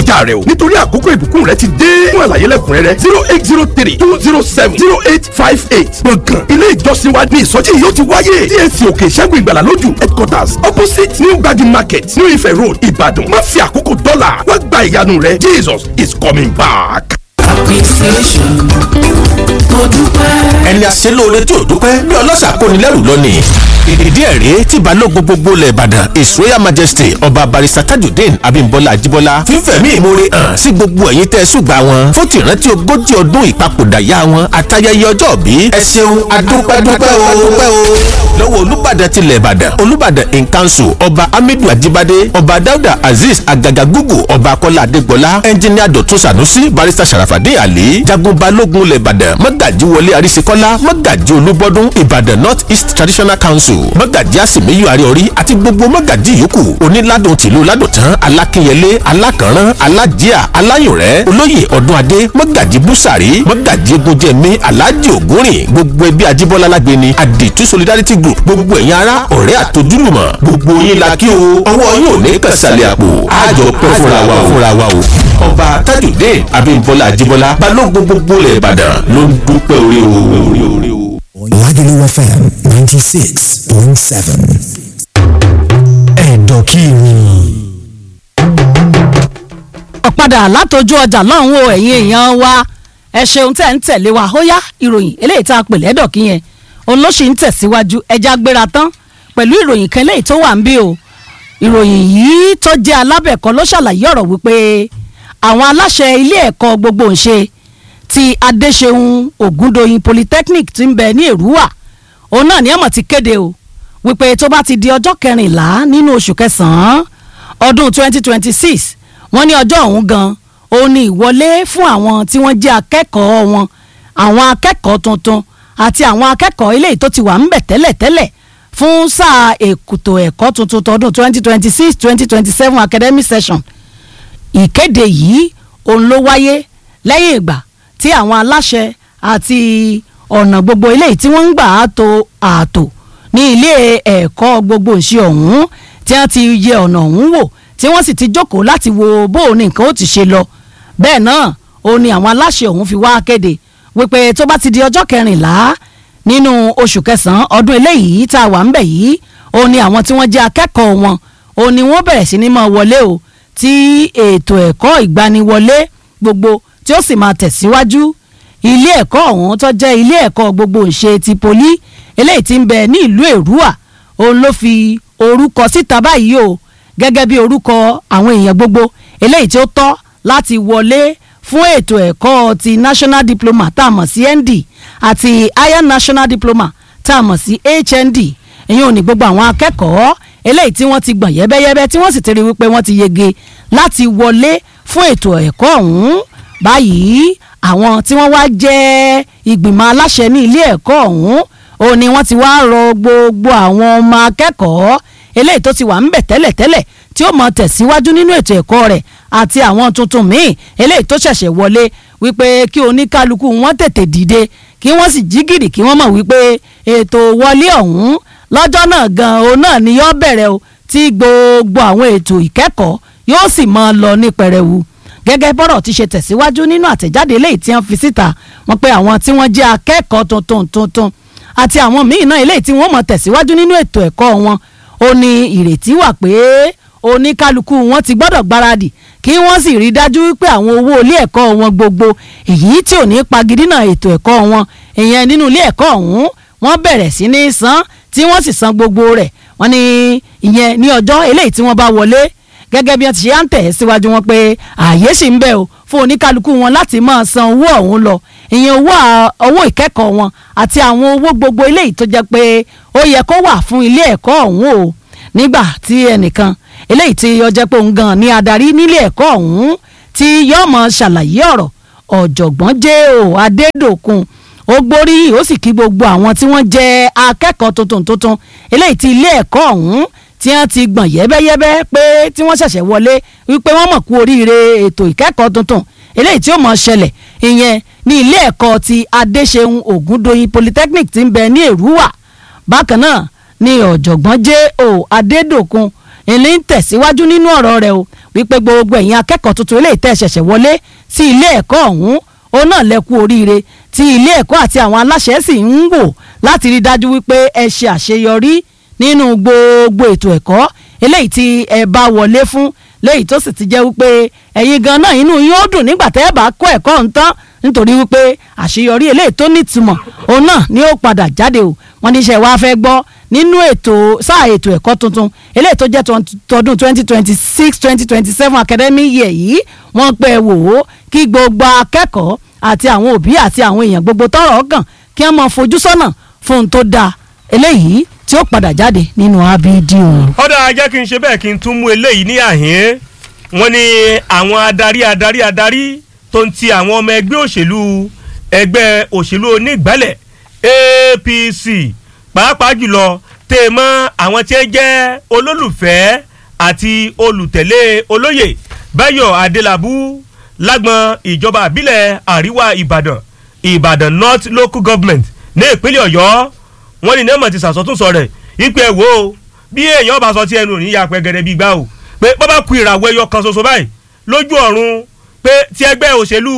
ọjà rẹ o nítorí àkókò ìbùkún rẹ ti dé fún àlàyé lẹ́kùnrẹ́rẹ́ zero eight zero three two zero seven zero eight five eight gbọ̀ngàn ilé ìjọsìn wa ní ìsọjí yìí ó ti wáyé TAC òkè ìṣẹ́gun ìgbàlà lójú headquarters opposite new gbagi market new ife road ìbàdàn má fi àkókò dọ́là wá gba ìyanu rẹ jesus is coming back. appreciation mo dúpẹ́. ẹni àṣelóore tí ò dúpẹ́ bí ọlọ́ṣà kóni lẹ́rù lónìí. ìdí ẹ̀ rèé tí balógun gbogbo ilẹ̀ ìbàdàn his royal majesty ọba barista tajudeen abimbola ajibola fífẹ̀mí ìmoore hàn sí gbogbo ẹ̀yin tẹ́ ẹ ṣùgbà wọn fún tìrántí ogójì ọdún ìpapòdà yá wọn àtayẹyẹ ọjọ́ bí. ẹ ṣeun adúpẹ́dúpẹ́ o dúpẹ́ o. lọ́wọ́ olùbàdàn tilẹ̀ ìbàdàn olùbàdàn in council ọba hamidu ajibade ọba dauda azeez agagagugu ọba akọ́lá adégbọlá ẹnjìníà dọ̀tún sanusi barista sharafadé ali jagun balógun ilẹ̀ ìbàdàn mọ́gàjí wọlé àrísíkọ́lá mọ́gàjí olúbọ́dún ìbàdàn north east traditional council mọ́gàjí àsìmíyù àríọ̀rí àti gbogbo mọ́gàjí yòókù onílàdùn tìlú ládùntàn alákínyẹlé alákànrán alájíà aláyùnrẹ́ olóyè ọdúnadé mọ́gàjí búsàrí mọ́gàjí egúnjẹmí aláàjì ògúnrìn gbogbo ẹbí ajíbọ́lá lágbèni àdìtú solidarity group gbogbo ẹ̀yin ará ọ̀rẹ́ àtojúlùmọ̀ gbogbo yín la kí o ọwọ́ yóò ní kàṣàlẹ̀ àpò àjọ pẹ́ fúnra wa o fúnra wa o ọba tajudeen abimbola ajibola balógun gbogbo ilẹ̀ ìbàdàn ló ń dúpẹ́ orí o. Lagelu FM 96.7. Ẹ̀dọ̀kìrì. ọ̀padà látọjú ọjà lọ́hùn o ẹ̀yin èèyàn wa ẹ ṣeun tẹ̀ ń tẹ̀lé wa ó yá ìròyìn eléyìí tá a pè lẹ́dọ̀ kí yẹn òun ló ṣì ń tẹ̀síwájú ẹja gbéra tán pẹ̀lú ìròyìn kan eléyìí tó wà ń bí o ìròyìn yìí tó jẹ́ alábẹ̀kọ́ ló ṣàlàyé ọ̀rọ̀ wípé àwọn aláṣẹ ilé ẹ̀kọ́ gbogbo ń ṣe ti adéṣeun ògúndòyìn polytechnic ti ń bẹ ní èrúwà òun náà ní ẹ̀mọ̀ ti kéde o wípé tó bá ti di ọjọ́ kẹrìnlá nínú oṣù kẹsàn-án ọdún 2026 wọ́n ní ọjọ́ ọ̀hún gan òun ni ìwọlé fún àwọn tí wọ́n jẹ́ akẹ́kọ̀ọ́ wọn àwọn akẹ́kọ̀ọ́ tuntun àti àwọn akẹ́kọ̀ọ́ eléyìí tó ti wà ńbẹ̀ tẹ́lẹ̀tẹ́lẹ̀ fún sáà èkútò ẹ̀kọ́ tuntun tọdún 2026 2027 academic session ìkéde yìí òun ló wáyé lẹ́yìn ìgbà tí àwọn aláṣẹ àti ọ̀nà gbogbo eléyìí tí wọ́n ń gbà á to ààtò ní ilé ẹ̀kọ́ gbogbo ìṣe ọ̀hún tí wọ́n ti yẹ ọ̀nà ọ̀hún wò tí wọ́n sì ti jókòó láti wo bó o ní nǹkan ó ti ṣe lọ bẹ́ẹ̀ náà ó ní àwọn aláṣẹ ọ̀hún fi wá kéde wípé tó bá ti di ọjọ́ kẹrìnlá nínú oṣù kẹsàn-án ọdún eléyìí tá a wà ń bẹ̀ yìí ó ní àwọn tí wọ́n jẹ́ akẹ́kọ̀ọ́ wọn ó ní wọ́n bẹ̀rẹ̀ sí ní máa wọlé o tí ètò ẹ̀kọ́ ìgbaniwọlé gbogbo tí ó sì máa tẹ̀síwájú ilé ẹ̀kọ́ ọ̀hún tó jẹ́ ilé ẹ̀kọ́ gbogbo ìṣe ti poli eléyìí tí ń bẹ ní ìlú èrúwà òun ló fi orúkọ síta báyìí o gẹ́gẹ́ bí orúkọ àwọn èèyàn gbogbo eléyìí tí ó tọ́ láti wọlé fún ètò ẹ̀kọ́ ti national diploma tá a mọ̀ sí nd àti higher national diploma tá a mọ̀ sí hnd ìyẹn ò ní gbogbo àwọn akẹ́kọ̀ọ́ eléyìí tí wọ́n ti gbọ̀n yẹ́bẹ́yẹ́bẹ́ tí wọ́n sì ti rí wípé wọ́n ti yege láti wọlé fún ètò ẹ̀kọ́ ọ̀hún báyìí àwọn tí wọ́n wá jẹ́ ìgbìmọ̀ aláṣẹ ní ilé ẹ̀kọ́ ọ̀hún ó ní wọ́n ti wá rọ gbogbo àwọn ọmọ akẹ́kọ̀ọ́ eléyìí tó ti wà ń bẹ̀ tẹ́lẹ̀tẹ́lẹ̀ tí ó mọ tẹ̀síwájú nínú ètò ẹ̀kọ́ rẹ̀ àti àwọn tuntun míì eléyìí tó ṣẹ̀ṣẹ̀ wọlé wípé kí oníkálukú wọn tètè dìde kí wọ́n sì jí gìrì kí wọ́n mọ̀ wípé ètò wọlé ọ̀hún lọ́jọ́ náà gan òun náà ni yóò bẹ̀rẹ̀ o tí gbogbo àwọn ètò ìkẹ́kọ̀ọ́ yóò sì máa lọ ní pẹrẹwu gẹ́gẹ́ bọ́rọ̀ ti ṣe tẹ̀síwájú nínú àtẹ̀jáde eléyìí tí wọ́n fi síta wọ́n pé àwọn tí wọ́n jẹ́ akẹ́kọ̀ọ́ tuntun tuntun àti àwọn míì náà eléyìí tí wọ́n mọ̀ tẹ̀síwájú nínú ètò ẹ̀kọ́ wọn ó ní ìrètí wà pé oníkálukú wọn ti gbọ́dọ̀ gbáradì kí wọ́n sì rí dájú wípé àwọn owó ilé ẹ̀kọ́ wọn gbogbo èyí tí ò ní pagidínà ètò ẹ̀kọ́ wọn ìyẹn nínú ilé ẹ̀kọ́ ọ̀hún wọ́n bẹ̀rẹ̀ sí ní san tí wọ́n sì san gbogbo rẹ̀ wọ́n ní ìyẹn ní ọjọ́ eléyìí tí wọ́n bá wọlé gẹ́gẹ́ bí wọ́n ti ṣe à ń tẹ̀ ẹ́ síwájú wọn pé ààyè sì ń bẹ o fún oníkálukú wọn láti máa san owó ọ̀hún lọ ìyẹn owó owó ìkẹ́kọ̀ọ́ wọn àti àwọn owó gbogbo eléyìí tó jẹ́ pé ó yẹ kó wà fún ilé ẹ̀kọ́ ọ̀hún o nígbà tí ẹnìkan eléyìí tí ó jẹ́ pé òun gan ní adarí nílé ẹ̀kọ́ ọ̀hún tí yóò mọ ṣàlàyé ọ̀rọ̀ ọ̀jọ̀gbọ́n jẹ́ o adédòkun ó gbóríyìn ó sì kí gbogbo àwọn tí wọ́n jẹ́ akẹ́kọ̀ọ́ tuntun tuntun eléyìí tí ilé ẹ̀kọ́ ọ̀hún tí wọ́n ti gbọ̀n yẹ́bẹ́yẹ́bẹ́ pé tí wọ́n ṣẹ̀ṣẹ̀ wọlé wípé wọ́n mọ̀ kú oríire ètò ìkẹ́kọ̀ọ́ tuntun eléyìí tí ó mọ̀ ṣẹlẹ̀ ìyẹn ní ilé ẹ̀kọ́ ti adéṣeun ògúndòyìn polytechnic ti ń bẹ ní èrúwà bákan náà ni ọ̀jọ̀gbọ́n J.O. adédòkun ìní ń tẹ̀síwájú nínú ọ̀rọ̀ rẹ̀ o wípé gbogbo ẹ̀yin akẹ́kọ̀ọ́ tuntun eléyìí tẹ́ ṣẹ̀ṣẹ̀ wọlé sí ilé ẹ̀kọ́ ọ̀hún òun náà lẹ́kú oríire tí ilé ẹ̀kọ́ àti àwọn aláṣẹ sì ń wò láti rí dájú wípé ẹ ṣe àṣeyọrí nínú gbogbo ètò ẹ̀kọ́ eléyìí tí ẹ bá wọlé fún léyìí tó sì ti jẹ́ wípé ẹ̀yin gan náà inú yín ó dùn nígbà tẹ́ ẹ bá kọ́ ẹ̀kọ́ ọ̀hún tán nítorí wípé àṣeyọrí eléyìí tó nítumọ̀ òun náà ni ó padà jáde o wọ́n ní iṣẹ́ wa fẹ́ gbọ́ nínú ètò sáà ètò ẹ̀kọ́ tuntun eléyìí tó jẹ́ tọdún twenty twenty six twenty twenty seven academic year yìí wọ́n pẹ́ wò ó kí gbogbo akẹ́kọ̀ọ́ àti àwọn òbí àti àwọn èèyàn gbogbo tọ́rọ̀ kàn kí wọ́n máa fojú sọ́nà fún un tó dáa eléyìí tí ó padà jáde nínú abd o. ọ̀dà jẹ́ kí n ṣe bẹ́ẹ̀ kí n tún mú eléyìí ní àhín wọ́n ní àwọn adarí adarí adarí tó ń ti àwọn ọmọ ẹgbẹ́ òṣèlú ẹgbẹ́ òṣèlú onígbàlẹ̀ APC pàápàá jùlọ tẹ́ ẹ mọ́ àwọn tí ẹ jẹ́ olólùfẹ́ àti olùtẹ̀lé olóyè Báyọ̀ Adélabú lágbọn ìjọba àbílẹ̀ àríwá Ìbàdàn Ìbàdàn North Local Government ní ìpínlẹ̀ Ọ̀yọ́ wọ́n ní nẹ́ẹ̀mọ̀ ti sàsọtúnsọ rẹ̀ ìpè ẹ̀ wò ó bí èèyàn bá sọ tí ẹnu òní ya pẹ́gẹ́dẹ́ bí gbá o pé bọ́bá ku ìràwọ̀ ẹyọ kan ṣoṣo báyìí lójú ọ̀run pé tí ẹgbẹ́ òṣèlú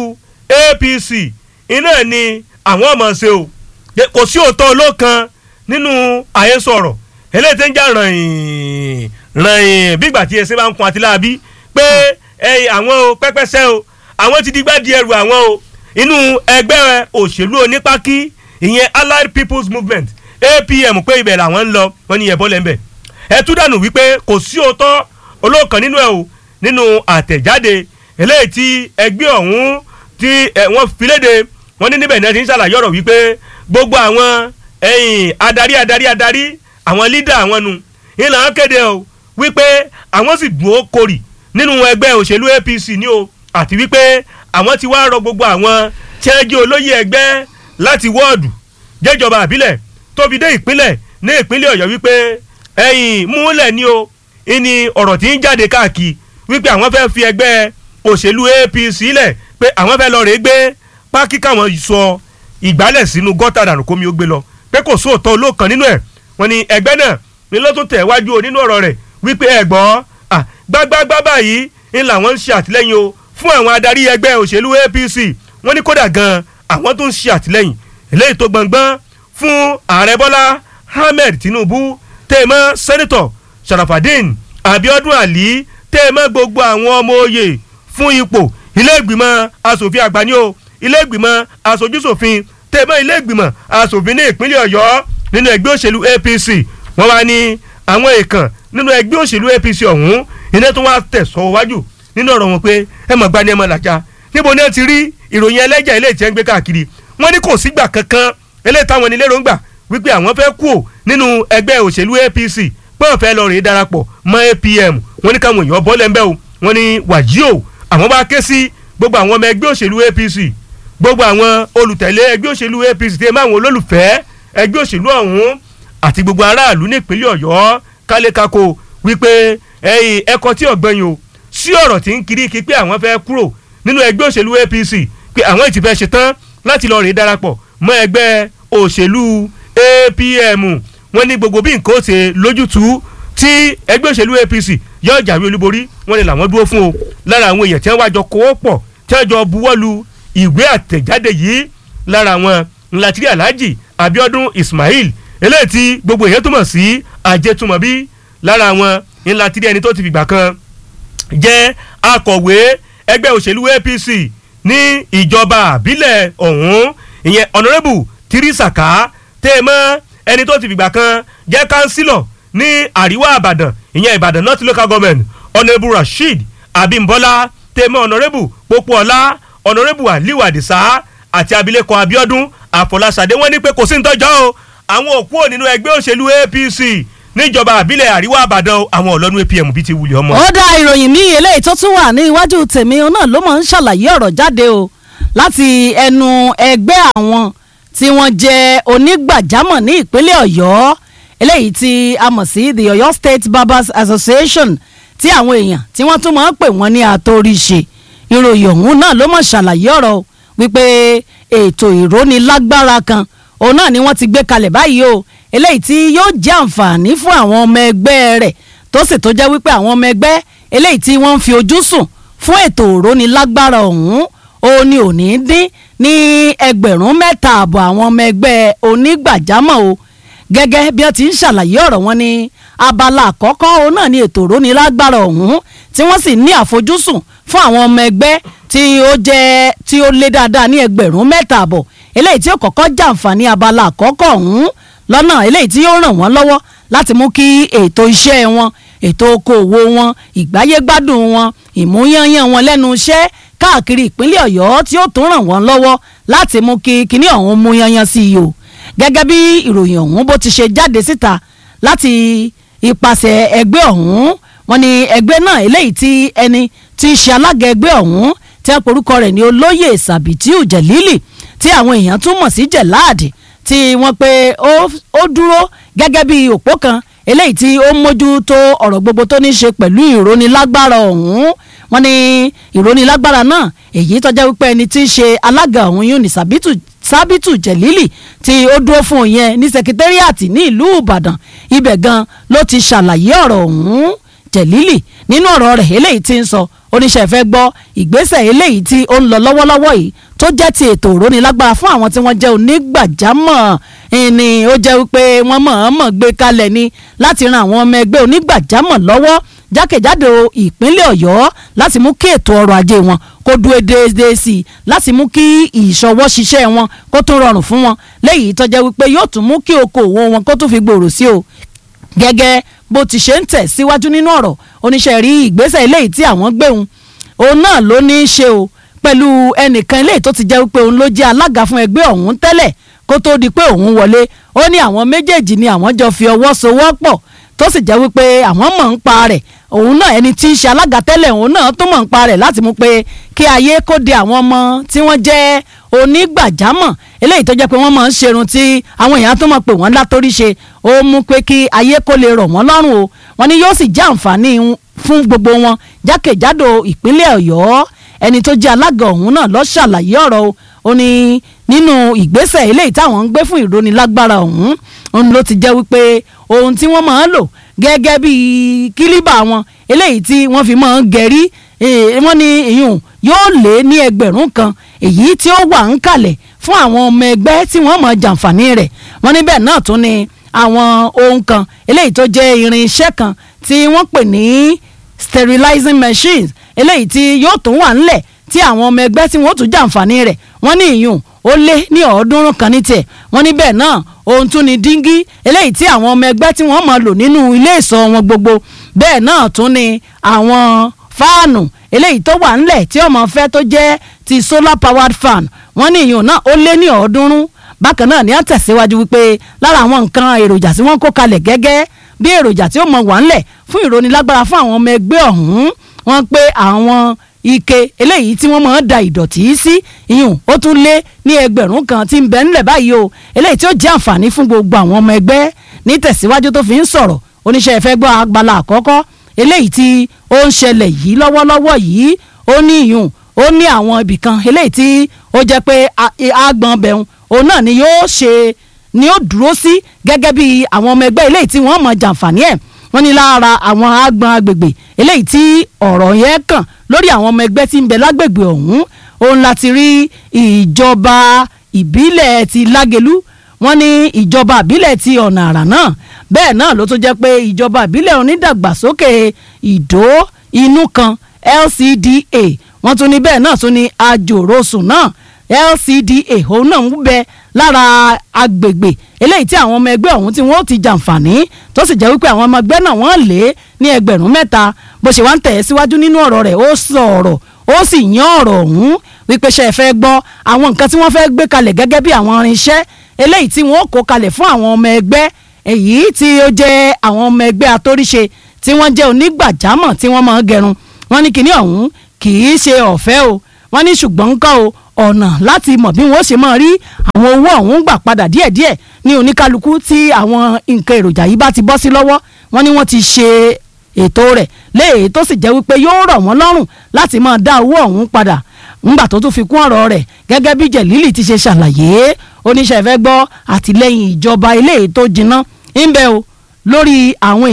APC iná ni àwọn ọmọ ṣe o kò sí òótọ́ olókan nínú àhesọ ọ̀rọ̀ eléyìí tó ń jà ràn-ìn ràn-ìn bígbà tí ẹsẹ̀ bá ń kun àti láàbí pé ẹ̀yìn àwọn o pẹ́pẹ́sẹ́ o àwọn ti digbá di ẹrù àwọn o inú ẹgbẹ́ òṣèlú onípákí ìyẹn Allied People's Movement APM pé ibẹ̀ làwọn ń lọ wọ́n ní ẹ̀bọ́ lẹ́ńbẹ̀ ẹ tú dànù wípé kò sí òótọ́ olóòkan nínú ẹ̀ o nínú àtẹ̀jáde eléyìí tí ẹgbẹ́ ọ̀hún tí wọ́n fi léde wọ́n ní níbẹ̀ náà ti ń ṣàlàyé ọ̀rọ̀ wípé gbogbo àwọn ẹ̀yìn adarí adarí adarí àwọn lídà àwọn nu ìlànà kéde o wípé àwọn sì dùn ó korì nínú ẹgbẹ́ òṣèlú APC ní o àti wípé àwọn ti wá rọ gbogbo àwọn tí wọ́n jẹ́ olóyè ẹgbẹ́ láti wọ́ọ̀dù jẹ́jọba àbílẹ̀ tó fi dé ìpínlẹ̀ ní ìpínlẹ̀ Ọ̀yọ́ wípé ẹ̀yìn múlẹ̀ ni o ìní ọ̀rọ̀ tí ń jáde káàkiri wípé àwọn fẹ́ fi ẹgbẹ́ òṣèlú APC lẹ̀ pé àwọn fẹ́ lọ rèé gbé pákí káwọn sọ ìgbálẹ̀ sínú gọ́tà dànù kómi ó gbé lọ pé kò sóòótọ́ olóòkan nínú ẹ̀ wọ́n ní ẹgbẹ́ náà ní ló tún tẹ̀ wájú o nínú ọ̀rọ̀ rẹ̀ wípé ẹ gbọ́ gbágbágbá báyìí ń làwọn ń ṣe àtìlẹ́yìn o fún àwọn adarí ẹgbẹ́ òṣèlú APC wọ́n ní kódà gan àwọn tó ń ṣe àtìlẹ́yìn eléyìí tó gbọ̀ngbọ́n fún ààrẹ Bọ́lá Ahmed Tinubu tèmọ́ sẹ́nitọ̀ Sharafadin Abiodun Ali tèmọ́ gbogbo àwọn ọmọ oyè fún ipò ilé ìgbìmọ̀ asòfin àgbà ní o ilé ìgbìmọ̀ asojúsòfin tèmọ́ ilé ìgbìmọ̀ asòfin ní ìpínlẹ̀ Ọ̀yọ́ nínú ẹgbẹ́ òṣèlú APC wọ́n wá ní àwọn èèkàn nínú ẹgbẹ́ òṣèlú APC ọ̀hún iná tó wá tẹ̀sọ́ wájú nínú ọ̀rọ̀ wọn pé ẹ mọ̀ gbani ẹ mọ̀ làjà níbo ni ẹ ti rí ìròyìn ẹlẹ́jà ilé ìtẹ́ ń gbé káàkiri wọ́n ní kò sígbà kankan eléyìí táwọn onílé rògbà wípé àwọn fẹ́ kú ò nínú ẹgbẹ́ òṣèlú APC pé wọ́n fẹ́ lọ rèé darapọ̀ mọ́ APM wọ́n ní káwọn èèyàn bọ́lẹ̀ ń bẹ́ o wọ́n ní wàjí o àwọn bá ké sí gbogbo àwọn ọmọ ẹgbẹ́ òṣèlú APC gbogbo àwọn olùtẹ̀lé ẹgbẹ́ òṣèlú APC tẹ́ máa wọn olólùfẹ́ ẹgbẹ́ òṣèlú ọ̀hún àti gbogbo aráàlú nípínlẹ̀ Ọ̀yọ́ kálékáko wípé ẹ̀yìn ẹ̀kọ́ tí ọ̀gbẹ́yìn o sí ọ̀rọ̀ tí ń kiri kí pé àwọn fẹ́ kúrò nínú ẹgbẹ́ òṣèlú APC pé àwọn ìtì fẹ́ ṣetán láti lọ rèé darapọ̀ mọ́ ẹgbẹ́ òṣèlú APM wọ́n ní gbogbo bí nǹkan ó ṣe lójútùú tí ẹgbẹ́ òṣèlú APC yóò jàwé olúborí wọ́n ní làwọn dúró fún o lára àwọn èèyàn tí wọ́n wá jọ kówó pọ̀ tí wọ́n jọ buwọ́lu ìwé àtẹ̀jáde yìí lára àwọn ńlátìrí Alhaji Abiodun Ismail eléyìí tí gbogbo èèyàn túmọ̀ sí àjẹtúmọ̀bí lára àwọn ńlátìrí ẹni tó ti fìgbà kan jẹ́ akọ̀wé ẹgbẹ́ òṣèlú APC ní ìjọba àbílẹ̀ ọ̀hún ìyẹn honourable tirisaka tèmọ́ ẹni tó ti fìgbà kan jẹ́ kánsílọ̀ ní àríwá àbàdàn ìyẹn ìbàdàn north local government honourable rasheed abimbola tèmọ́ honourable popoola honourable aliu adisa àti abilékọ abiodun àfọláṣadé wọ́n ní pé kò sí ní tọ́jọ́ o àwọn òkú ò nínú ẹgbẹ́ òṣèlú APC níjọba àbílẹ̀ àríwá àbàdàn àwọn ọlọ́nu APM bíi ti wulẹ̀ ọmọ. ó dá ìròyìn míì eléyìí tó tún wà ní iwájú tèmi náà ló máa ń ṣàlàyé ọ̀rọ̀ jáde o láti ẹnu ẹgbẹ́ àwọn tí wọ́n jẹ́ onígbàjámọ̀ ní ìpínlẹ̀ ọ̀yọ́ eléyìí tí a mọ̀ sí the Ọ̀yọ́ State Barbers Association tí àwọn èèyàn tí wọ́n tún máa ń pè wọ́n ní àtòrìṣe ìròyìn ọ̀hún náà ló mọ̀ ṣàlàyé ọ̀rọ̀ wípé ètò ìrónilágbára kan òun náà ni wọ́n ti gbé kalẹ̀ báyìí o eléyìí tí yóò jẹ́ àǹfààní fún àwọn ọmọ ẹgbẹ́ rẹ̀ tó sì tó jẹ́ wípé àwọn ọmọ ẹgbẹ́ eléyìí tí wọ́n ń fi ojú sùn fún ètò òrónilágbára ọ̀hún ó ní òní dín ní ẹgbẹ̀rún mẹ́ta àbọ̀ àwọn ọmọ ẹgbẹ́ onígbàjámọ̀ o gẹ́gẹ́ bí wọ́n ti ń ṣàlàyé ọ̀rọ̀ wọn ní abala àkọ́kọ́ òun náà ní ètò òrónilágbára ọ̀hún tí wọ́n sì ní àfojúsùn fún àwọn ọmọ ẹgbẹ́ tí ó jẹ́ tí ó lé dáadáa ní ẹgbẹ̀rún mẹ́ta àbọ̀ eléyìí tí ó kọ́kọ́ jàǹfààní abala àkọ́kọ́ ọ̀hún lọ́nà eléyìí tí yóò ràn wọ́n lọ́wọ́ láti mú kí ètò iṣẹ́ wọn ètò okòòwò wọn ìgbáyégbádùn wọn ìmúyányán wọn lẹ́nu iṣẹ́ káàkiri ìpínlẹ̀ ọ̀yọ́ tí ó tún ràn wọ́n lọ́wọ́ láti mú kí kíní ọ̀hún mú yányán sí i o gẹ́gẹ́ bí ìròyìn ọ̀hún bó ti ṣe jáde síta láti ipasẹ̀ ẹgbẹ́ ọ̀hún wọn ni ẹgbẹ́ náà eléyìí tí ẹni tí í ṣe alága ẹgbẹ́ ọ̀hún tí a porúkọ rẹ̀ ní olóyè sàbìtíù jẹ̀lílì tí àwọn èèyàn tún mọ̀ sí jẹ̀láàdì tí wọ́n pe ó dúró gẹ́gẹ́ bí òpó kan eléyìí tí ó mójútó ọ̀rọ̀ gbogbo tó ní ṣe pẹ̀lú ìrónilágbára ọ̀hún wọ́n ní ìrónilágbára náà èyí tọ́jà wípé ẹni tí í ṣe alága ọ̀hún yún ní sàbìtù sábìtù jẹ̀lílì tí ó dúró fún yẹn ní sekitẹ́ríàtì ní ìlú ìbàdàn ibẹ̀ gan ló ti ṣàlàyé ọ̀rọ̀ ọ̀hún jẹ̀lílì nínú ọ̀rọ̀ rẹ̀ eléyìí tí ń sọ oníṣẹ́ fẹ́ gbọ́ ìgbésẹ̀ eléyìí tí ó ń lọ lọ́wọ́lọ́wọ́ yìí tó jẹ́ ti ètò ìrónilágbára fún àwọn tí wọ́n jẹ́ onígbàjámọ̀ ni ó jẹ́ wípé wọ́n mọ̀ọ́mọ̀ gbé kalẹ̀ ni láti ran àwọn ọmọ ẹgbẹ́ onígbàjámọ̀ lọ́wọ́ jákèjádò ìpínlẹ̀ ọ̀yọ́ láti mú kí ètò ọrọ̀ ajé wọn kó dúró déédéé sí i láti mú kí ìṣọwọ́ ṣiṣẹ́ wọn kó tún rọrùn fún wọn léyìí tó jẹ́ wípé yóò tún mú kí okòwò wọn kó tún fi gbòòrò sí o gẹ́gẹ́ bó ti ṣe ń tẹ̀ síwájú nínú ọ̀rọ̀ oníṣẹ́ rí ìgbésẹ̀ eléyìí tí àwọn gbéhùn òun náà ló ní í ṣe o pẹ̀lú ẹnìkan eléyìí tó ti jẹ́ wípé òun ló jẹ́ alága fún ẹgbẹ́ ọ̀hún tẹ́lẹ̀ kó tó di pé òun wọlé ó ní àwọn méjèèjì ni àwọn jọ fi ọwọ́ sowọ́pọ̀ tó sì jẹ́ wípé àwọn mọ̀ ń pa rẹ̀ òun náà ẹni tí í ṣe alága tẹ́lẹ̀ òun náà tó mọ̀ ń pa rẹ̀ láti mú pé kí ayé kó de àwọn ọmọ tí wọ́n jẹ́ onígbàjámọ̀ eléyìí tó jẹ́ pé wọ́n máa ń ṣerun tí àwọn èèyàn tó mọ̀ pé wọ́n látórí ṣe ó mú pé kí ayé kó lè rọ̀ wọ́n lọ́rùn o wọ́n ní yóò sì jẹ́ àǹfààní fún gbogbo wọn jákèjádò ìpínlẹ̀ ọ̀yọ́ ẹni tó jẹ́ alága ọ̀hún náà ló ṣàlàyé ọ̀rọ̀ o ó ní nínú ìgbésẹ̀ eléyìí táwọn ń gbé fún ìrónilágbára ọ̀hún òun ló ti jẹ́ wípé ohun tí wọ́n máa ń lò gẹ́gẹ́ bí kílíbà wọn eléyìí tí wọ́n fi máa ń gẹ̀rí wọ́n ní ìyún yóò lé ní ẹgbẹ̀rún kan èyí tí ó wà ń kalẹ̀ fún àwọn ọmọ ẹgbẹ́ tí wọ́n máa jàǹfààní rẹ̀ wọ́n níbẹ̀ náà tún ni àwọn ohun kan eléyìí tó jẹ́ irinṣẹ́ kan tí wọ́n pè ní sterilizing machines eléyìí tí yóò tún wà ńlẹ̀ tí àwọn ọmọ ẹgbẹ́ tí wọ́n tún jàǹfààní rẹ̀ wọ́n ní ìyún ó lé ní ọ̀ọ́dúnrún kan ní tiẹ̀ wọ́n ní bẹ́ẹ̀ náà ohun tún ni díngí eléyìí tí àwọn ọmọ ẹgbẹ́ tí wọ́n máa lò nínú ilé ìsọ̀ wọn gbogbo bẹ́ẹ̀ náà tún ni àwọn fáànù eléyìí tó wà ńlẹ̀ tí ọmọ fẹ́ tó jẹ́ ti solar powered fan wọ́n ní ìyún náà ó lé ní ọ̀ọ́dúnrún bákan náà ni a tẹ̀síwájú wípé lára àwọn nǹkan èròjà tí wọ́n kó kalẹ̀ gẹ́gẹ́ bí èròjà tí ó mọ wà ńlẹ̀ fún ìrónilágbára fún àwọn ọmọ ẹgbẹ́ ọ̀hún wọ́n pé àwọn ike eléyìí tí wọ́n máa ń da ìdọ̀tí sí ìyún ó tún lé ní ẹgbẹ̀rún kan tí ń bẹ ńlẹ̀ báyìí o eléyìí tí ó jẹ́ àǹfààní fún gbogbo àwọn ọmọ ẹgbẹ́ ní tẹ̀síwájú tó fi ń sọ̀rọ̀ oníṣẹ́ ìfẹ́ gbọ́ agbala àkọ́kọ́ eléyìí tí ó ń ṣẹlẹ̀ yìí lọ́wọ́lọ́wọ́ yìí ó ní ìyún ó ní àwọn ibìkan eléyìí tí ó jẹ́ pé àgbọn bẹ̀rùn òun náà ni yóò ṣe ni ó dúró sí gẹ́gẹ́ bí àwọn ọmọ ẹgbẹ́ eléyìí tí wọ́n mọ̀ jàǹfààní ẹ̀ wọ́n ní lára àwọn àgbọn agbègbè eléyìí tí ọ̀rọ̀ yẹn kàn lórí àwọn ọmọ ẹgbẹ́ tí ń bẹ lágbègbè ọ̀hún òun láti rí ìjọba ìbílẹ̀ ti lágelú wọ́n ní ìjọba ìbílẹ̀ ti ọ̀nà àrà náà bẹ́ẹ̀ náà ló tún jẹ́ pé ìjọba ìbílẹ̀ onídàgbàsókè ìdó inú kan LCDA wọ́n tún ní bẹ́ẹ̀ náà tún ní àjòrosùn náà LCDA òun náà ń bẹ lára agbègbè eléyìí tí àwọn ọmọ ẹgbẹ́ ọ̀hún tí wọ́n ti jàǹfààní tó sì jẹ́ wípé àwọn ọmọ ẹgbẹ́ náà wọ́n lé ní ẹgbẹ̀rún mẹ́ta bó ṣe wá ń tẹ̀ ẹ́ síwájú nínú ọ̀rọ̀ rẹ̀ ó sọ ọ̀rọ̀ ó sì yán ọ̀rọ̀ ọ̀hún wípé ṣe é fẹ́ gbọ́ àwọn nǹkan tí wọ́n fẹ́ gbé kalẹ̀ gẹ́gẹ́ bí àwọn irinṣẹ́ eléyìí tí wọ́n kó kalẹ̀ fún àwọn ọmọ ẹgbẹ́ èyí tí ó jẹ́ àwọn ọmọ ẹgbẹ́ atóríṣe tí wọ́n jẹ́ onígbàjámọ̀ tí wọ́n máa ń gẹrun wọ́n ní kinní ọ̀hún kì í ṣe ọ̀fẹ́ o wọ́n ní ṣùgbọ́n ńkọ́ o ọ̀nà láti mọ̀ bí wọ́n ṣe máa rí àwọn owó ọ̀hún gbà padà díẹ̀díẹ̀ ní oníkálukú tí àwọn nǹkan èròjà yìí bá ti bọ́ sí lọ́wọ́ wọ́n ní wọ́n ti ṣe ètò rẹ̀ léè tó sì jẹ́ wípé yóò rọ̀ wọ́n lọ́rùn láti máa dá owó ọ̀hún padà ńgbà tó tún fi kún ọ̀rọ̀ rẹ̀ gẹ́gẹ́ bí jẹ̀lílì ti ṣe ṣàlàyé oníṣẹ́ fẹ́ gbọ́ àtìlẹ́yìn ìjọba eléyìí tó jiná ń bẹ o lórí àwọn èèyàn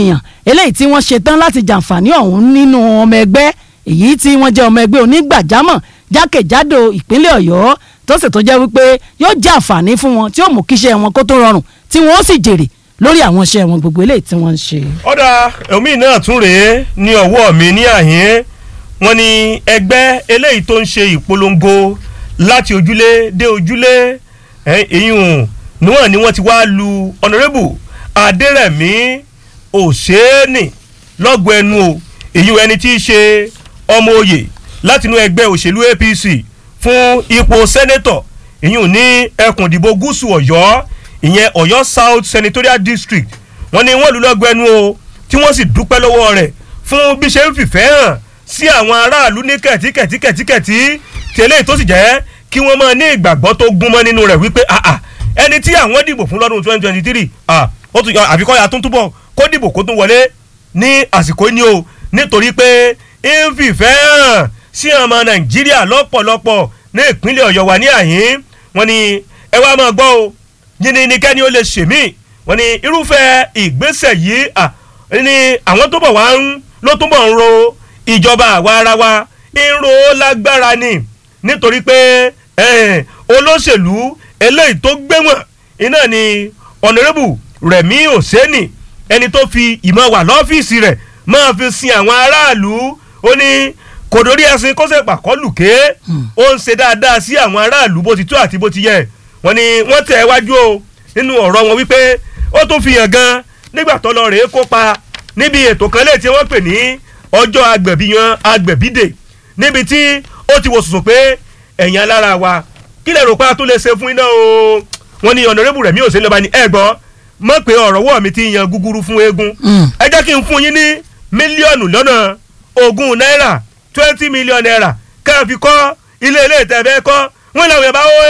eléyìí tí wọ́n ṣe tán láti jàǹfààní ọ̀hún nínú ọmọ ẹgbẹ́ èyí tí wọ́n jẹ́ ọmọ ẹgbẹ́ onígbàjámọ̀ jákèjádò ìpínlẹ̀ ọ̀yọ́ tó sì tó jẹ́ wípé yóò jẹ́ àǹfààní fún wọn tí ó mú kíṣẹ́ wọn kó tó rọrùn tí wọ́n ó sì jèrè lórí àwọn iṣẹ́ wọn gbogbo eléyìí tí wọ́n ń ṣe. ọ̀dà omi náà tún rèé ní ọwọ́ mi ní àhín wọn ni ẹgbẹ́ eléyìí tó ń ṣe ìpolongo láti ojúlé dé ojúlé èyún níwọ̀n ni wọ́n ti wá lu ọ̀nàrẹ́bù adẹ́rẹ̀mí òṣèènì lọ́gọ̀ ẹnu o èyún ẹni tí í ṣe ọmọ oyè látinú ẹgbẹ́ òṣèlú apc fún ipò sẹ́nẹ́tọ̀ èyún ní ẹkùn ìdìbò gúúsù ọ̀yọ́ ìyẹn ọ̀yọ́ south senatorial district wọ́n ní wọ́n lù lọ́gọ̀ ẹnu o tí wọ́n sì dúpẹ́ lọ́wọ́ rẹ̀ fún bí ṣe ń fìfẹ́ hàn sí àwọn aráàlú ní kẹ̀tíkẹ̀tíkẹ̀tíkẹ̀tí tẹ́lẹ̀ tó sì jẹ́ kí wọ́n máa ní ìgbàgbọ́ tó gúnmọ́ nínú rẹ̀ wípé àà ẹni tí àwọn dìbò fún lọ́dún twenty twenty three àfikọ́ ya tó ń túbọ̀ kó dìbò kó tún wọlé ní àsìkò ní o nítorí pé ń fìfẹ́ hàn sí ọmọ nàìjíríà lọ́pọ̀lọpọ̀ ní ìpínlẹ̀ ọ̀yọ́ wa ní àyín wọ́n ní ẹ wá máa gbọ́ o yìnyín ni kẹ́ni ó lè ṣèmí wọ́n ní irúfẹ́ ìgbésẹ̀ yìí ní àwọn tó bọ̀ wá ń ló túbọ̀ ń ro ìjọba àwa ara wa ń ro lágbára ni nítorí pé olóṣèlú eléyìí tó gbéwọ̀n iná ni ọ̀nàrẹ́bù rẹ̀mí òsèènì ẹni tó fi ìmọ̀ wà lọ́fíìsì rẹ̀ máa fi sin àwọn aráàlú ó ní kò dórí ẹsìn kó sèpà kọlù ké ó ń ṣe dáadáa sí àwọn aráàlú bó ti tó àti bó ti yẹ wọ́n ní wọ́n tẹ̀ wájú o nínú ọ̀rọ̀ wọn wípé ó tún fi hàn gan nígbà tó lọ rèé kópa níbi ètò kan léè tí wọ́n pè ní ọjọ́ agbẹ̀bíyan agbẹ̀bídè níbi tí ó ti wò sùsùn pé ẹ̀yìn alára wa kí lè rò pé a tún lè ṣe fún iná o wọ́n ní ọ̀nàrẹ́bù rẹ̀ mí ò sí lọ́ba ní ẹ̀ gbọ́ mọ̀ pé ọ̀rọ̀ wọ̀ mi ti yan gúgúrú fún eégún ẹ jẹ́ kí n fún yín ní mílíọ̀nù lọ́nà ogún náírà twenty million naira kẹ́ ẹ fi kọ́ ilé ilé ìtẹ̀fẹ́ kọ́ wọ́n làwọn yẹn bá wọ́n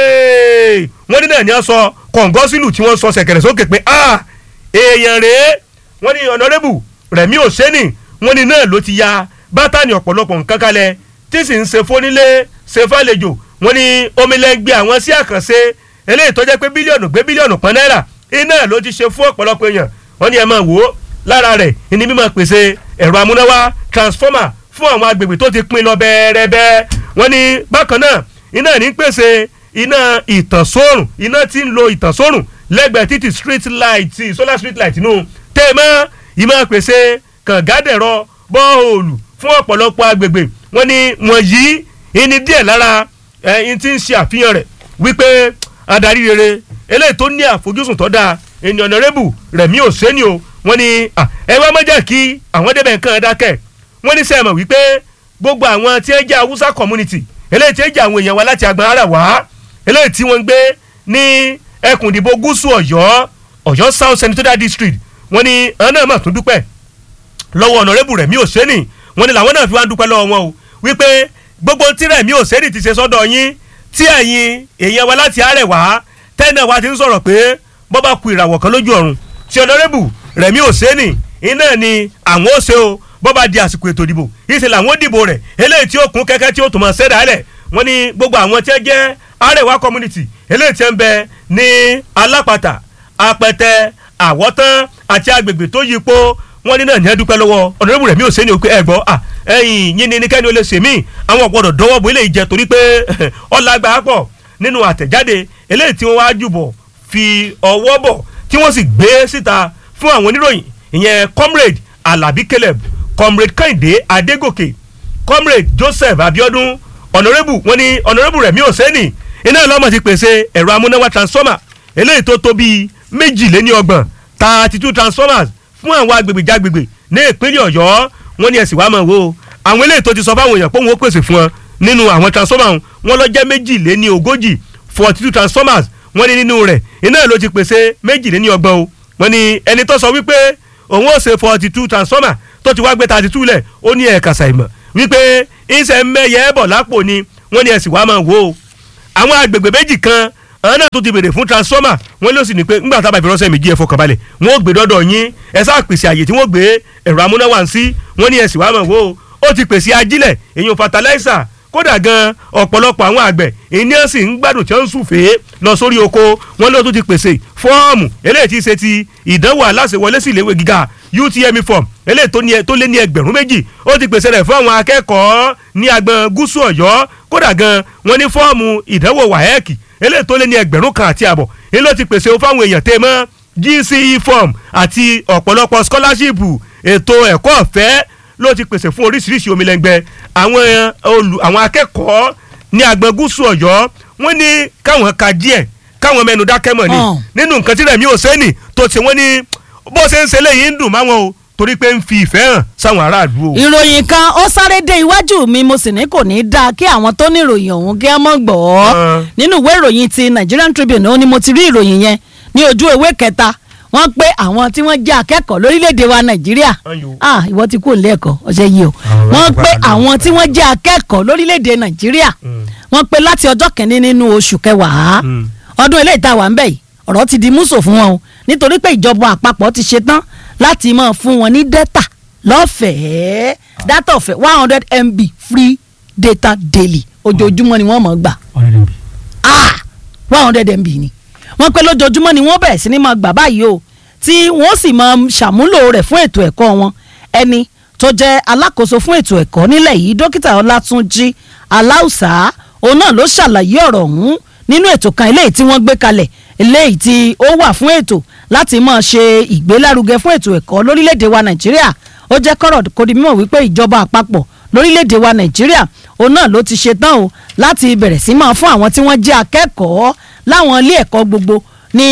wọ́n ní náà ní wọ́n sọ kọ̀ǹgọ́sílù tí wọ́n sọ sẹ̀kẹ̀rẹ̀ sókè pé ah èèyàn rèé wọ́n ní ọ̀nàrẹ́bù rẹ̀mí òsẹ́nì wọ́n ní náà ló ti ya bátànì ọ̀pọ̀lọpọ̀ nǹkan kalẹ̀ tí sì ń ṣe fónílé ṣe fàlejò wọ́n ní omilẹ́gbẹ́ àwọn sí àkànṣe eléyìí tó jẹ́ pé bílíọ̀nù gbé bílíọ̀nù pọ́n náírà iná ló ti ṣe fún ọ̀pọ̀lọpọ̀ èèyàn wọ́n ní ẹ máa wò ó lára rẹ̀ ìní mímọ̀ pèsè ẹ̀rọ amúnáwá transformer fún àwọn agbègbè tó ti pín lọ bẹ́ẹ̀rẹ́bẹ́ wọ́n ní bákan náà iná ní pèsè iná ìtànsórùn iná tí ń lo ìtànsórùn lẹ́gbẹ̀ẹ́ títì street light solar street light nù tẹ́ẹ̀mọ́ ìmọ̀ pèsè kàngádẹ̀rọ bọ́ọ̀lù fún ọ̀pọ̀lọpọ̀ agbègbè wọ́n ní wọ̀nyí ìní díẹ̀ lára ẹ̀yìn tí ń ṣe àfihàn rẹ̀ wípé adarí rere eléyìí tó ní àfojúsùn tó dáa ènìyàn ọ̀nàrẹ́bù rẹ̀mí òsèǹni o wọ́n ní ẹ wá mọ́jà kí àwọn débẹ̀ nǹkan dákẹ́ wọ́n ní sẹ́ẹ̀mọ̀ wípé gbogbo àwọn tí ń jẹ́ haúsá community eléyìí tí ń jẹ́ àwọn èèyàn wa láti agbọn ara wá eléyìí tí wọ́n ń gbé ní ẹkùn ìdìbò gúúsù ọ̀yọ́ ọ̀yọ́ south senatorial district wọ́n ní àwọn náà mà tún dúpẹ́ lọ́wọ́ ọ̀nàrẹ́bù rẹ̀mí òsèǹni wọ́n ní làwọn náà fi wá ń dúpẹ́ lọ́wọ́ wọn o wípé gbogbo tí rẹ̀mí òsèǹni ti ṣe sọ́dọ̀ yín tí ẹ̀yin èèyàn wa láti àárẹ̀ wá tẹ́nà wa ti ń sọ̀rọ̀ pé bọ́ bá ku ìràwọ̀ kan lójú ọ̀run tí ọ̀nàrẹ́bù rẹ̀mí òsèǹni iná ni àwọn ó ṣe o bọ́ bá di àsìkò ètò ìdìbò ìṣe làwọn ó dìbò rẹ̀ eléyìí tí ó kún kẹ́kẹ́ tí ó tún máa ṣẹ́dá lẹ̀ wọ́n ní gbogbo àwọn tí ẹ jẹ́ àrẹ̀wá community eléyìí tí ẹ ń bẹ ní alápàtà apẹtẹ àwọ̀tán àti agbègbè tó yípo wọ́n ní náà ní ẹ dúpẹ́ lọ́wọ́ ọ̀nàrẹ́bù rẹ̀ mi ò sẹ́ni o pé ẹ gbọ́ à ẹ̀yìn yín ni nìkẹ́ni ó lè ṣèmí àwọn ọ̀gbọ́dọ̀ dọwọ́ bo eléyìí jẹ torí pé ọ̀làgbà pọ̀ nínú àtẹ̀jáde eléyìí tí wọ́n wá jùbọ̀ fi ọwọ́ bọ̀ tí wọ́n sì gbé síta fún àwọn oníròyìn ìyẹn comrade alabi caleb comrade kehinde adegoke comrade joseph abiodun honourable wọ́n ní honourable rẹ̀ mi ò sẹ́ni iná ìlọ́mọ̀ ti pèsè ẹ̀rọ amúnáwá transformer eléyìí tó tó bíi méjìléní ọgbọ̀n thirty two transformers fún àwọn agbègbè jágbègbè ní ìpínlẹ̀ ọ̀yọ́ wọ́n ní ẹ̀sìn wàá mọ̀ wò àwọn eléyìí tó ti sọ fáwọn èèyàn pé òun ó pèsè fún wọn nínú àwọn transformer wọn lọ jẹ́ méjìléní ogójì forty two transformers wọ́n ní nínú rẹ̀ iná ló ti pèsè méjìléní ọgbọ̀n o wọ́n ní ẹni tó sọ wípé òun ó ṣe forty two transformer tó ti wá gbé thirty two lẹ̀ ó ní ẹ̀ka ṣàìmọ̀ wípé ìṣẹ̀ mẹ́yẹ bọ̀ lápò ni wọ́n ní ẹ̀sìn wàá mọ̀ wò àwọn agbègbè méjì kan àwọn náà tó ti béèrè fún transformer wọn ló sì ní pé ńgbà tábà ìfiránṣẹ́ méjì ẹ̀ fọkànbalẹ̀ wọn ò gbé dọ́dọ̀ yín ẹ sáà pèsè àyè tí wọ́n gbé ẹ̀rọ amúnáwá ń sí wọn ní ẹ̀sìn wàá mọ̀ wò ó ti pèsè ajílẹ̀ èyàn fertilizer kódà gan ọ̀pọ̀lọpọ̀ àwọn àgbẹ̀ ènìyàn sì ń gbádùn tí wọ́n ń sùfèé lọ sórí oko wọn ló tún ti pèsè fọ́ọ̀mù eléyìí ti ṣe ti ìdánwò aláṣẹwọlé sí iléèwé gíga UTME form eléyìí tó ní ẹ- tó lé ní ẹgbẹ̀rún méjì ó ti pèsè rẹ̀ fún àwọn akẹ́kọ̀ọ́ ní agbọn gúúsù ọ̀yọ́ kódà gan wọ́n ní fọ́ọ̀mù ìdánwò WAEC eléyìí tó lé ní ẹgbẹ̀rún kan àti àbọ̀ èyí ló ti pèsè fáwọn èèyàn tẹ́ mọ́ GCE form àti ọ̀pọ̀lọpọ̀ scholarship ètò ẹ̀kọ́ ọ̀fẹ́ ló ti pèsè fún oríṣiríṣi omilẹ́ngbẹ́ àwọn olù àwọn akẹ́kọ̀ọ́ ní agbọn gúúsù ọ̀yọ́ wọ́n ní káwọn ka díẹ̀ káwọn mẹ́nu dákẹ́ mọ̀ ni Hàn. nínú nǹkan tí rẹ̀mí òsẹ́nì tó ti wọ́n ní bó ṣe ń ṣe léyìí ń dùn máwọn o torí pé ń fi ìfẹ́ hàn sáwọn aráàlú o. ìròyìn kan ó sáré dé iwájú mi mo sì ní kò ní í dáa kí àwọn tó ní ìròyìn ọ̀hún kí wọ́n mọ̀ gbọ́ Ah. nínú ìwé ìròyìn ti Nigerian Tribune ó ní mo ti rí ìròyìn yẹn ní ojú ewé kẹta wọ́n pé àwọn tí wọ́n jẹ́ akẹ́kọ̀ọ́ lórílẹ̀‐èdè wa Nàìjíríà Ayò. ah ìwọ ti kú òǹlé ẹ̀kọ́ ọ̀sẹ̀ yìí o Àwọn wọ́n àgbà pé náà. àwọn tí wọ́n jẹ́ akẹ́kọ̀ọ́ lórílẹ̀‐èdè Nàìjíríà wọ́n pé láti ọjọ́ kìíní nínú oṣù kẹwàá Mm. ọdún eléyìí tá a wà ń bẹ̀ yìí ọ̀rọ̀ ti di múso fún wọn o nítorí pé ìjọba àpapọ̀ ti ṣe tán láti máa fún wọn ní dẹ́tà lọ́fẹ̀ẹ́ dátà ọ̀fẹ́ one hundred MB free data daily ojoojúmọ́ ni wọ́n mọ̀ gbà ah one hundred MB ni wọ́n pé lójoojúmọ́ ni wọ́n bẹ̀rẹ̀ sí ni máa gbà báyìí o tí wọ́n sì máa ṣàmúlò rẹ̀ fún ètò ẹ̀kọ́ wọn ẹni tó jẹ́ alákòóso fún ètò ẹ̀kọ́ nílẹ̀ yìí dókítà ọlátúnjí aláùsá òun náà ló ṣàlàyé ọ̀rọ̀ ọ̀hún nínú ètò kan eléyìí tí wọ́n gbé kalẹ̀ eléyìí tí ó wà fún ètò láti máa ṣe ìgbélárugẹ fún ètò ẹ̀kọ́ lórílẹ̀‐èdè wa nàìjíríà ó jẹ́ kọ́rọ̀ kó di mímọ̀ wípé ìjọba àpapọ̀ lórílẹ̀‐èdè wa nàìjíríà òun náà ló ti ṣe tán o láti bẹ̀rẹ̀ sí máa fún àwọn tí wọ́n jẹ́ akẹ́kọ̀ọ́ láwọn ilé ẹ̀kọ́ gbogbo ní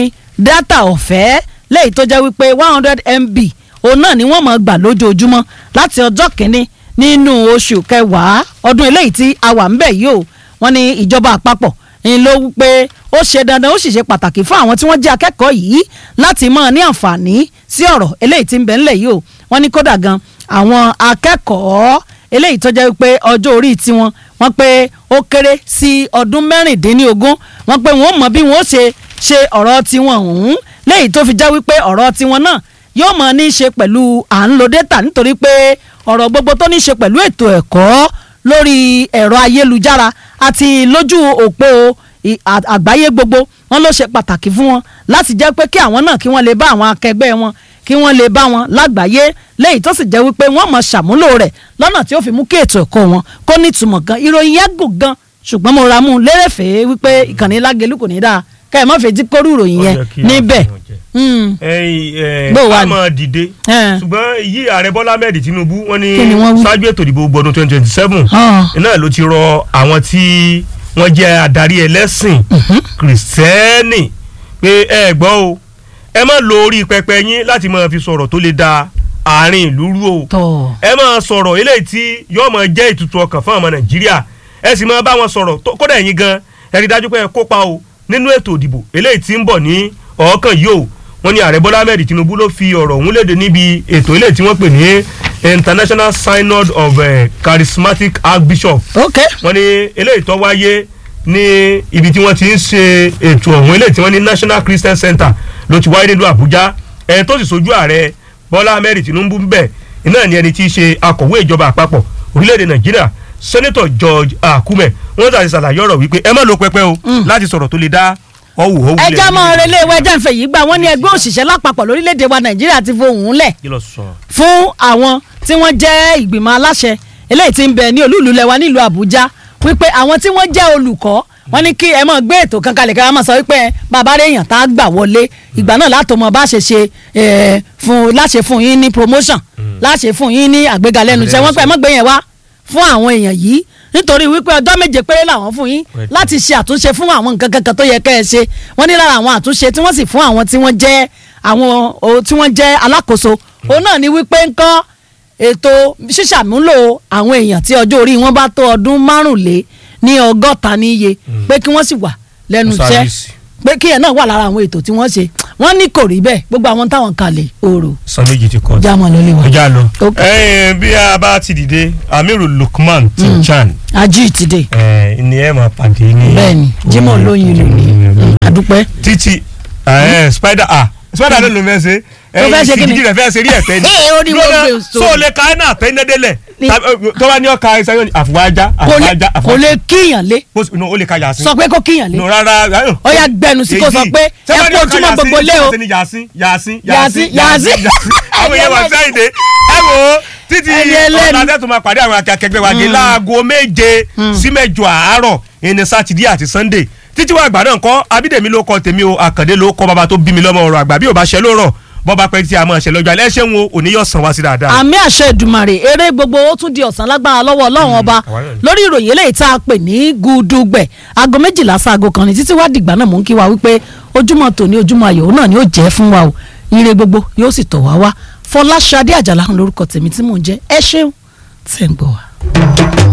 dátà ọ̀fẹ́ léyìí tó jẹ́ wípé one hundred MB òun náà ni wọ́n máa gbà lójoojúmọ́ láti ọjọ́ kìíní nínú oṣù kẹwàá ọdún eléyìí tí a wà ń bẹ̀ yìí o wọ́n ní ìjọba àpapọ̀ ń ló wípé ó ṣe dandan ó sì ṣe pàtàkì fún àwọn tí wọ́n jẹ́ akẹ́kọ̀ọ́ yìí láti máa ní àǹfààní sí ọ̀rọ̀ eléyìí tí ń bẹ ńlẹ̀ yìí o wọ́n ní kódà gan àwọn akẹ́kọ̀ọ́ eléyìí tó jẹ́ wípé ọjọ́ orí tiwọn wọ́n pé ó kéré sí ọdún mẹ́rìndínlógún wọ́n pé wọ́n mọ bí wọ́n ṣe ṣe ọ̀rọ̀ tiwọn ọ̀hún léyìí tó fi já wípé ọ̀rọ̀ tiwọn náà yóò mọ̀ ní í ṣe pẹ̀lú à ń lo data nítorí pé ọ̀rọ̀ gbogbo tó ní í ṣe pẹ̀lú ètò ẹ̀kọ́ lórí ẹ̀rọ ayélujára àti lójú òpó i- à- àgbáyé gbogbo wọn ló ṣe pàtàkì fún wọn láti jẹ́ pé kí àwọn náà kí wọ́n lè bá àwọn akẹgbẹ́ wọn kí wọ́n lè bá wọn lágbàáyé léyìí tó sì jẹ́ wípé wọ́n mọ̀ ṣàmúlò rẹ̀ lọ́nà tí ó fi mú kí ètò ẹ̀kọ́ wọn kó nítumọ̀ gan ìròyìn yẹn gùn gan ṣùgbọ́n mo ra mú un lérèfé wípé ìkànnì lágẹ̀lú kò ní dáa ká ẹ̀ má fẹ́ jí kórú ìròyìn Ó yẹn yẹ kí a níbẹ̀ fi wọn jẹ. Mm. ẹyin Bó ẹ wà a ní? máa dìde Ẹ̀. ṣùgbọ́n yí ààrẹ bọ́lá ahmed tinubu wọ́n ní Kí ni wọ́n wí? ṣáájú ètò ìdìbò gbọdún twenty twenty seven Ah. náà ló ti rọ àwọn tí wọ́n jẹ́ adarí ẹlẹ́sìn kìrìsìtẹ́nì pé ẹ gbọ́ o ẹ má lo orí pẹpẹ yín láti máa fi sọ̀rọ̀ tó lè da àárín ìlú rú o tọ́ ẹ máa sọ̀rọ̀ eléyìí tí yóò máa jẹ́ ìtutù ọkàn fún ọmọ nàìjíríà ẹ sì máa bá wọn sọ̀rọ̀ tó- kódà ẹ̀yin gan ẹ rí dájú pé ẹ kópa o nínú ètò ìdìbò eléyìí tí ń bọ̀ ní ọ̀ọ́kàn yìí o wọ́n ní ààrẹ bọ́lá ahmed tinubu ló fi ọ̀rọ̀ ọ̀hún léde níbi ètò eléyìí tí wọ́n pè ní international synod of uh, charismatic archbishop ok wọ́n ní eléyìí tó wáyé ní ibi tí wọ́n ti ń ṣe ètò ọ̀hún eléyìí tí wọ́n ní national christian center ló ti wáyé nílùú àbújá ẹni tó sì sojú ààrẹ bọ́lá ahmed tinubu ń bẹ̀ iná ni ẹni tí í ṣe akọ̀wé ìjọba àpapọ̀ orílẹ̀-èdè nàìjíríà senator george akume wọ́n tàbí ṣàlàyé ọ̀rọ̀ wípé ẹ má lo pẹpẹ o láti sọ̀rọ̀ tó lè dá ọ̀wù ọ̀wù lẹ̀ ẹja máa relé ìwé ẹjẹ ìfẹ́ yìí gbà wọ́n ní ẹgbẹ́ òṣìṣẹ́ lápapọ̀ lórílẹ̀‐èdè wa nàìjíríà ti fohùn lẹ̀ kí ló sọ. fún àwọn tí wọ́n jẹ́ ìgbìmọ̀ aláṣẹ eléyìí tí ń bẹ ní olúùlú lẹwa nílùú àbújá wípé àwọn tí wọ́n jẹ́ olùkọ́ wọ́n ní kí ẹ máa gbé ètò kan kalẹ̀ kí wọ́n máa sọ wípé bàbá rẹ̀ èèyàn tá a gbà wọlé ìgbà náà látò mọ bá ṣe ṣe eh, fún láṣẹ fún yín ní promotion láṣẹ fún yín ní àgbéga lẹ́nu iṣẹ́ wọ́n pẹ́ mọ́ gbé yẹn wá fún àwọn èèyàn yìí nítorí wípé ọjọ́ méje péré làwọn fún yín láti ṣe àtúnṣe fún àwọn nǹkan kankan tó yẹ kẹ́ ẹ ṣe wọ́n ní lára àwọn àtúnṣe tí wọ́n sì fún àwọn tí wọ́n jẹ́ àwọn o- tí wọ́n jẹ́ alákòóso òun náà ni wípé ńkọ́ ètò ṣíṣàmúlò àwọn èèyàn tí ọjọ́ orí wọn bá tó ọdún márùnlé ní ọgọ́ta níye pé kí wọ́n sì wà lẹ́nu iṣẹ́ Sáfíìsì. pé kí ẹ̀ náà wà lára àwọn ètò tí wọ́n ṣe wọ́n ní kò rí bẹ́ẹ̀ gbogbo àwọn táwọn kalẹ̀ òòrò san méjì ti kọ́ jámọ̀ ló lè wà. ọjà lọ. Ok. ẹyin bí a bá ti dìde amiru lukman tinchan ají ìtìdè ẹ ní ẹ máa pàdé ní. bẹ́ẹ̀ni jimoh lóyin lò ní àdúpẹ́ títí ẹ spider ah sọ́dà ló ló fẹ́ ṣe Tó fẹ́ ṣe kí ni? ìdíjì rẹ̀ fẹ́ ṣe rí ẹ̀fẹ́ ni Ee, ó ní wọ́n gbé òṣò. so lè ka ẹ̀ náà tẹ́ iná délẹ̀ Ní- Tàbí- tó bá ní ọ̀ka ẹ̀sẹ̀ yóò ní àfùwájá kò lè àfùwájá kò lè kíyàn lé no ó lè ka yàsín sọ pé kó kíyàn lé no rárá Ó yá, gbẹnu sí kó sọ pé ẹ kú ojúmọ́ gbogbo lé o. yàsín yàsín Yàsín, yàsín. àwọn èèyàn wà sáyidé ẹ wò ó títí Ẹni ẹlẹ́ni. ọ̀nà tẹ́tù máa pàdé àwọn akẹgbẹ́ wa gé láago méje sí mẹ́jọ àárọ̀ ẹni sátidé àti sunday títí wàá gbà náà kọ́ abídèmí ló kọ́ tèmi o àkàndé ló kọ́ bàbá tó bí mi lọ́mọ ọ̀rọ̀ àgbà bí ò bá ṣe ló rọ̀ bọ́ba pẹ́ tí a máa ṣe lọ́jọ́ alẹ́ ṣé ń wo òní yóò sàn wá sí dáadáa. àmì àṣẹ ìdùmàrè eré gbogbo ó tún di ọ̀sán lágbára lọ́wọ́ ọlọ́run ọba àwa náà ni. lórí ìròyìn eléyìí tá a pè ní gúdúgbẹ̀ aago méjìlá sáago kan ní títí wá dìgbà náà mò ń kí wa wípé ojúmọ́ tòní ojúmọ́ ayọ̀ náà ni ó jẹ́ fún wa o ire gbogbo yóò sì tọ̀ wá wá fọláṣadé àjàlá lórúkọ tèmi tí mò ń jẹ́ ẹ ṣeun tẹ̀ ń gbọ́ wa.